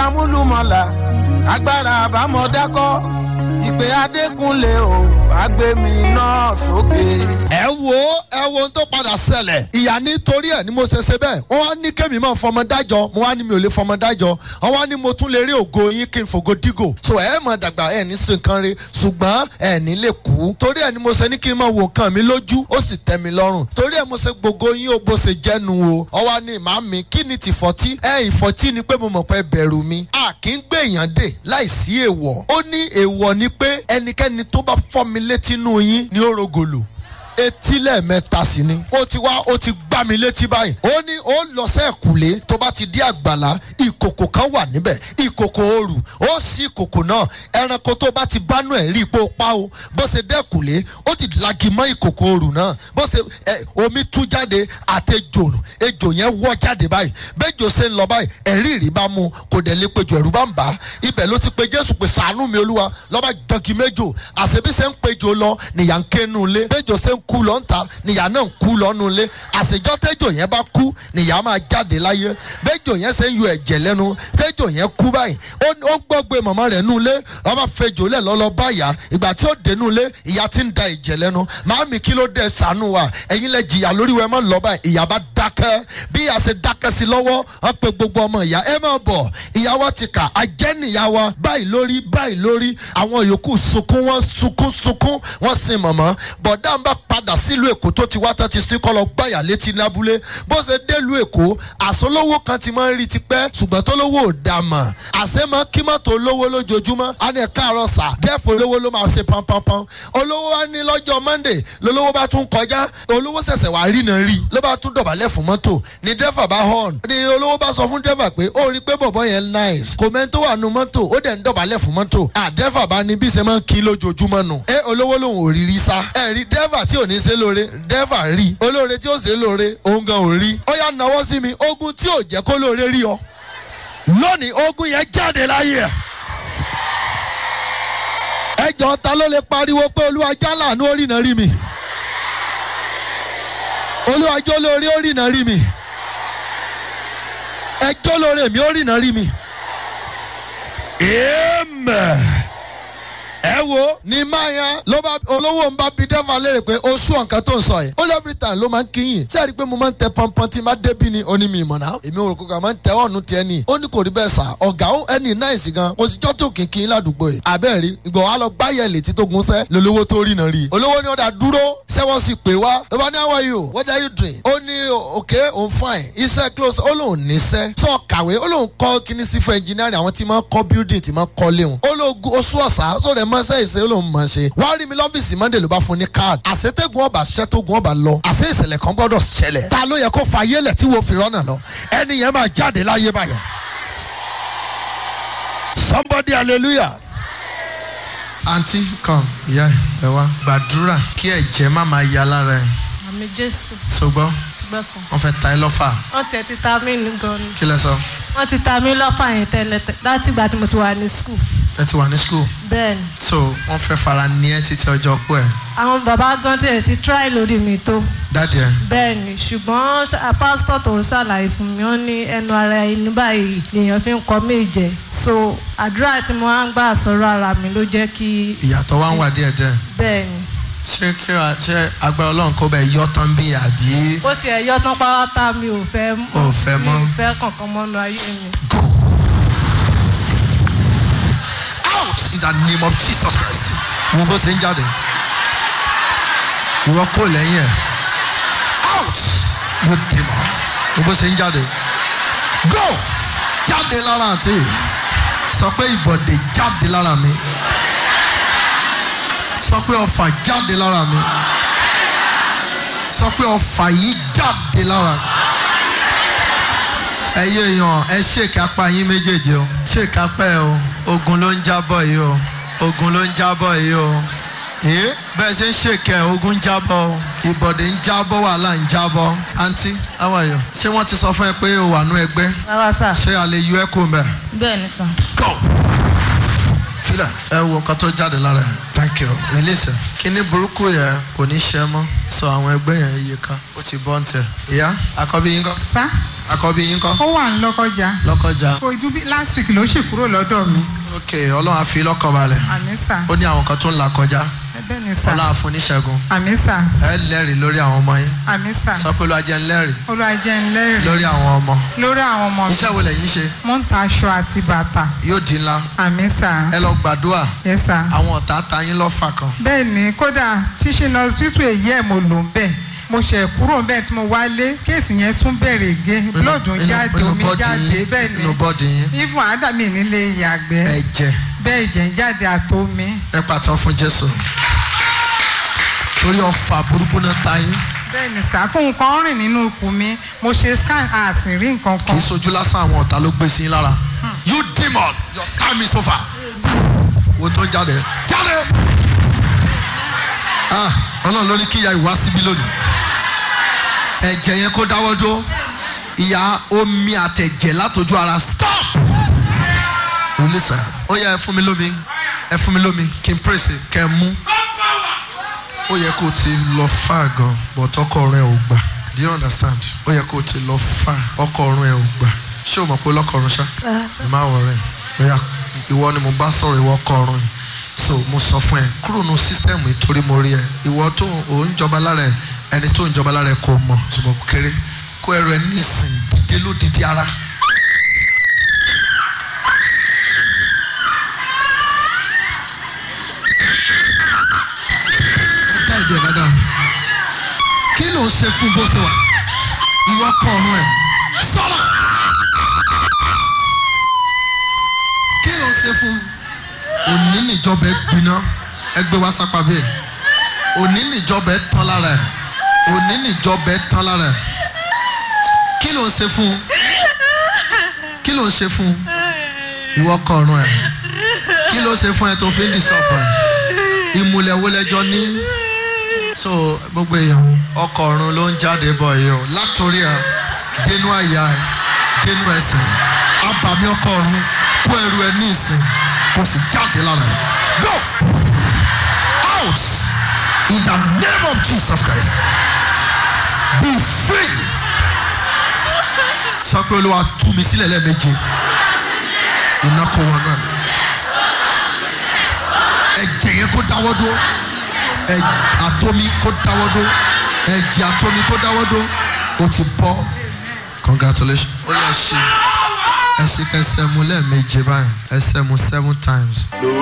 amúlùmọ̀là agbára àbámọ̀dákọ́ ìpè adékúnlé o àgbẹ̀mí náà sókè. ẹ wo ẹ wo ohun tó padà ṣẹlẹ̀ ìyá nítorí ẹ̀ ni mo ṣe ṣe bẹ́ẹ̀ wọ́n wá ní kémi máa fọmọ dájọ́ mo wá ní mi ò lè fọmọ dájọ́ wọ́n wá ní mo tún lè rí ògo yín kí n fògo dígò so ẹ mọ̀ dàgbà ẹ ní sin kan re ṣùgbọ́n ẹ ní lè kú torí ẹ ni mo ṣe ní kí n máa wo nǹkan mi lójú ó sì tẹ́ mi lọ́rùn torí ẹ mo ṣe gbogbo yín ó bó ṣe jẹ́nu o ọ wá ní màmí kí ni tìfọ́tí ẹ ìfọ́tí ni pé mo mọ̀ pé bẹ̀rù mi a kì í gbé èèyàn dè láìsí èèwọ̀ ó ní èèwọ̀ ni pé ẹnikẹ́ni tó bá fọ́ mi létí nù yín ni ó rogolo etí lẹ́ẹ̀mẹ́ta sí ni ó ti wá ó ti gbá mi létí báyìí ó ní ó lọ sẹ́ẹ̀kùlé tó bá ti dé àgbàlá ìkòkò kan wà níbẹ̀ ìkòkò ooru ó sí ìkòkò náà ẹranko tó bá ti bánú ẹ̀ rí ipò pa o bó ṣe dẹ́kùlé ó ti lagi mọ́ ìkòkò ooru náà bó ṣe ẹ omi tú jáde àtẹjò ejò yẹn wọ́ jáde báyìí bẹ́jọ ṣe ń lọ báyìí ẹ̀rí ìrí bá mu kò dẹ̀ lè pejò ẹ̀rú bá ń bá ibẹ̀ ló ti pe jésù pé sàánú mi olúwa lọ́ba jọgi méjò àṣebí ṣe ń pejò lọ nìyà ń ké nu ilé bẹ́jọ ṣe ń kú lọ ń ta nìyà náà ń kú lọ nu ilé àṣejọ́ tẹ́jọ yẹn bá kú nìyà máa jáde láyé bẹ́jọ yẹn ṣe ń yọ ẹ̀jẹ̀ lẹ́nu tẹ́jọ yẹn kú báyìí ó gbọ́gbé màmá rẹ̀ nu ilé ọba fejò lẹ̀ lọ́lọ́ báyà ìgbà tí ó dé nu ilé ìyá ti ń da ẹ̀jẹ̀ lẹ́nu màámi kí ló dé sànú wa ẹ̀yin lẹ jìyà lórí wẹ́ẹ́ mọ́ lọ́ báyìí ìyá bá dákẹ́ bí ìyá ṣe dákẹ́ sí lọ́wọ́ wọ́n pe gbogbo ọmọ ìyá ẹ máa bọ̀ ìyá wa ti kà ajẹ́nìyá wa báyìí lórí báyìí lórí àwọn yòókù sunkún wọ́n sunkún sunkún wọ́n sin mọ̀mọ́ bọ̀dá ń bá padà sílùú èkó tó ti wá tán ti sí kọ́lọ́ gbàyà létí lábúlé bó ṣe délùú èkó àsọlówó kan ti máa ń rí tipẹ́ ṣùgbọ́n tó lówó ò dà mọ̀ àṣẹ máa kí mọ́tò olówó lójoojúmọ́ á ní ẹ̀ka àrọ̀ sà dẹ́fọ̀ olówó ló máa ṣe pánpánpán olówó wa ní lọ́jọ́ monday lolówó bá tún kọjá olówó ṣẹ̀ṣẹ̀ wá rí náà rí ló bá tún dọ̀bálẹ̀ fún mọ́tò ní dẹ́fà bá hàn ní olówó bá sọ fún dẹ́fà pé ó rí pé bọ̀bọ̀ yẹn nice kò mẹ́ni tó wà nù mọ́tò ó dẹ̀ ń dọ̀bálẹ̀ fún mọ́tò à dẹ́fà bá ní bí ṣe máa ń kí lójoojúmọ́ nù ẹ olówó lòun ò rí rí sá ẹ rí dẹ́fà tí ò ní ṣe lóore dẹ́fà rí olóore tí ó ṣe lóore òun gan ò rí ó yá nawọ́ sí mi ogun tí ò jẹ́ kó lóore rí ọ lónìí ogun yẹn jáde láyé ẹ ẹjọ ta ló lè pariwo pé olúwa jálà ní orí náà rí mi olúwa jó lórí orí náà rí mi ẹjọ́ lórí mi orí náà rí mi. amen ẹ wo ní máyà ló bá olówó ń bá bi dẹ́fà léèrè pé o sún ọ̀nkan tó ń sọ yìí ó lé every time ló máa ń kíyìn tí a rí i pé mo máa ń tẹ pọnpọn tí n bá débi ni ó ní mi ìmọ̀nà èmi ò rò kó kà máa ń tẹ ọ̀nù tiẹ̀ ni ó ní kò rí bẹ́ẹ̀ sà ọ̀gá ó ẹni náìsì gan kò sí jọ́tò kìnkìn ládùúgbò yìí àbẹ́ rí ìgbọ̀ wa lọ gbáyẹ̀ létí tó gun sẹ́ lolówó tó rí náà rí olówó ni ó dà dúró sẹ́wọ́n sì pè wá ló bá ní how are you what are you doing ó ní okay òun fine iṣẹ́ close ó lóun níṣẹ́ tó kàwé ó lóun kọ́ kíní sí fún engineering àwọn tí máa ń kọ́ building tí máa ń kọ́ léwọn ó lóun oṣù ọ̀sà sóde mọ́ṣẹ́ ìṣe ó lóun mọ̀ ṣe wá rí mi lọ́fíìsì monday ló bá fún ní card àṣetẹ́gun ọba ṣẹ́ tó gun ọba lọ àṣẹ ìṣẹ̀lẹ̀ kan gbọ́dọ̀ ṣẹlẹ̀ ta ló yẹ kó fa ayélẹ̀ tí wo fi rọ́nà lọ ẹni yẹn máa jáde láyé báyọ̀ somebody hallelujah. àǹtí come ìyá ẹ wá gbàdúrà kí ẹ̀jẹ̀ má máa ya lára ẹ̀ àmì jésù tó gbọ́ ti gbọ́ sàn. wọ́n fẹ́ ta ẹ lọ́fà wọ́n tiẹ̀ ti ta mí ní gan ni. kí lẹ sọ wọ́n ti ta mí lọ́fà yẹn tẹ́lẹ̀ tẹ́ láti ìgbà tí mo ti wà ní skul. ẹ ti wà ní school bẹ́ẹ̀ ni so wọ́n fẹ́ fara ní ẹ títí ọjọ́ pọ̀ ẹ̀ àwọn bàbá gan tiẹ̀ ti try lórí mi tó. dáàdì ẹ̀ bẹ́ẹ̀ ni ṣùgbọ́n ṣá- pásítọ̀ tó ṣàlàyé fún mi ó ní ẹnu ara ẹni báyìí lèèyàn fi ń kọ́ méje so àdúrà tí mo máa ń gbà sọ̀rọ̀ ara mi ló jẹ́ kí ìyàtọ̀ wá ń wà díẹ̀ díẹ̀ bẹ́ẹ̀ ni ṣé kí wàá ṣé agbára ọlọ́run kó bẹ̀ yọ tán bí àbí bó tiẹ̀ yọ tán pátá mi ò fẹ́ Ò fẹ́ mi mọ́. ò fẹ́ kankan mọ́nu ayé mi. out in the name of jesus christ wọn bó ṣe ń jáde ìwọ kò lẹ́yìn ẹ̀ out yóò dì mọ́ wọn bó ṣe ń jáde go jáde lára àti sọ pé ìbọ̀dé jáde lára mi sọ pé ọfà jáde lára mi sọ pé ọfà yìí jáde lára mi ẹyẹ èèyàn ẹ ṣèkà apá yín méjèèjì o ṣèkà pẹ́ o ogun ló ń jábọ̀ yìí o ogun ló ń jábọ̀ yìí o ee bẹ́ẹ̀ ṣe ń ṣèkẹ́ ogun ń jábọ̀ o ìbọ̀dé ń jábọ̀ wàhálà ń jábọ̀ àǹtí how are you ṣé wọ́n ti sọ fún ẹ pé o wà nú ẹgbẹ́ rárá sà ṣé a lè yọ ẹ́ kó mẹ́ bẹ́ẹ̀ ni sà. go filẹ̀ ẹ wo nǹkan tó jáde lára ẹ̀ thank you release ẹ̀ kíní burúkú yẹn kò ní ṣe mọ́ sọ àwọn ẹgbẹ́ yẹn iye kan ó ti bọ́ ń tẹ̀ ìyá àkọ́bí yín kọ́ sá àkọ́bí yín kọ́ ó wà ń lọ́kọjá lọ́kọjá ojú bí last week ló sì kúrò lọ́dọ̀ mi ok ọlọ́run á fi lọ́kàn balẹ̀ àmì sà ó ní àwọn kan tó ń là kọjá ẹbẹ ni sà ọlọ́run á fún níṣẹ́gun àmì sà ẹ lẹ́rìí lórí àwọn ọmọ yín àmì sà sọ pé olú ajẹ́ ń lẹ́rìí olùwàjẹ́ ń lẹ́rìí lórí àwọn ọmọ lórí àwọn ọmọ mi iṣẹ́ wo lẹ́yìn ṣe mo ń ta aṣọ àti bàtà yóò di ńlá àmì sà ẹ lọ gbàdúrà yẹ sà àwọn ọ̀tá ta yín lọ́fà kan bẹ́ẹ̀ ni kódà tíṣe lọ hospital èyí ẹ̀ mo lò ń bẹ̀ mo ṣe kúrò ń bẹ̀ tí mo wálé kéèsì yẹn tún bẹ̀rẹ̀ gé blood ń Inú- jáde inú omi bọ́dì jáde yín- bẹ́ẹ̀ inú ni bọ́dì yín even àdàmì nílé ìyàgbẹ́ ẹ̀jẹ̀ bẹ́ẹ̀ jẹ́ ń jáde àtomi ẹ pàtó fún jésù torí ọfà burúkú náà ta yín bẹ́ẹ̀ ni sà kó nǹkan rìn nínú ikùn mi mo ṣe scan a sì rí nǹkan kì kan í sojú lásán àwọn ọ̀tá ló gbé sí yín lára you demon your time is over wo tó ń jáde jáde ah ọlọ́run ló ní kí ìyá ìwá síbí lónìí ẹ̀jẹ̀ yẹn kó dáwọ́ dúró ìyá omi àtẹ̀jẹ̀ látọjú ara stop olùsà ó yẹ ẹ fún mi lómi ẹ fún mi lómi kí n pèsè kẹ ẹ mú ó yẹ kó o ti lọ fà gan but ọkọ rẹ ò gbà do you understand ó yẹ kó o ti lọ fà ọkọ rẹ ò gbà ṣé o mọ̀ pé lọ́kọ̀ọ̀run ṣá ẹ má wọ̀ rẹ̀ bóyá ìwọ ni mo bá sọ̀rọ̀ ìwọ kọ̀ọ̀run yìí so mo sọ fún ẹ kúrò nù sísítẹ́ẹ̀mù ìtorí mo rí ẹ ìwọ tó ò ń jọba lára ẹ ẹni tó ń jọba lára ẹ kò mọ̀ ṣùgbọ́n kò kéré kó ẹrù ẹ nísìn dídé ló dídí ara. ẹ dá ìdí ẹ dáadáa kí ló ń ṣe fún bó ṣe wà ìwọ kọ̀ọ̀run ẹ sọ̀rọ̀ kí ló ń ṣe fún òní níjọba ẹ gbiná ẹgbẹ́ wa sápá bẹ́ẹ̀ òní níjọba ẹ tán lára ẹ òní níjọba ẹ tán lára ẹ kí ló ń ṣe fún kí ló ń ṣe fún ìwọ kọ̀ọ̀run ẹ kí ló ṣe fún ẹ tó fi ń dìsọ̀pọ̀ ẹ ìmùlẹ̀ wo lẹjọ ní so gbogbo èèyàn ọkọ̀ ọ̀run ló ń jáde bọ̀ yìí o látòrí ẹ dénú àyà ẹ dénú ẹsẹ̀ abàmì ọkọ̀ ọ̀run kó ẹrù ẹ ní ìsìn kó sì jáde lára ẹ go out in the name of Jesus Christ be free sọ pé olúwa tú mi sílẹ̀ lẹ́ẹ̀méje iná kó wọn náà ẹ̀jẹ̀ yẹn kó dáwọ́ dúró ẹ̀ àtomi kó dáwọ́ dúró ẹ̀jẹ̀ àtomi kó dáwọ́ dúró o ti bọ́ congratulations ó yẹ ṣe ẹ ṣe kẹsẹ̀ mu lẹ́ẹ̀méje báyìí ẹsẹ̀ mu seven times. ló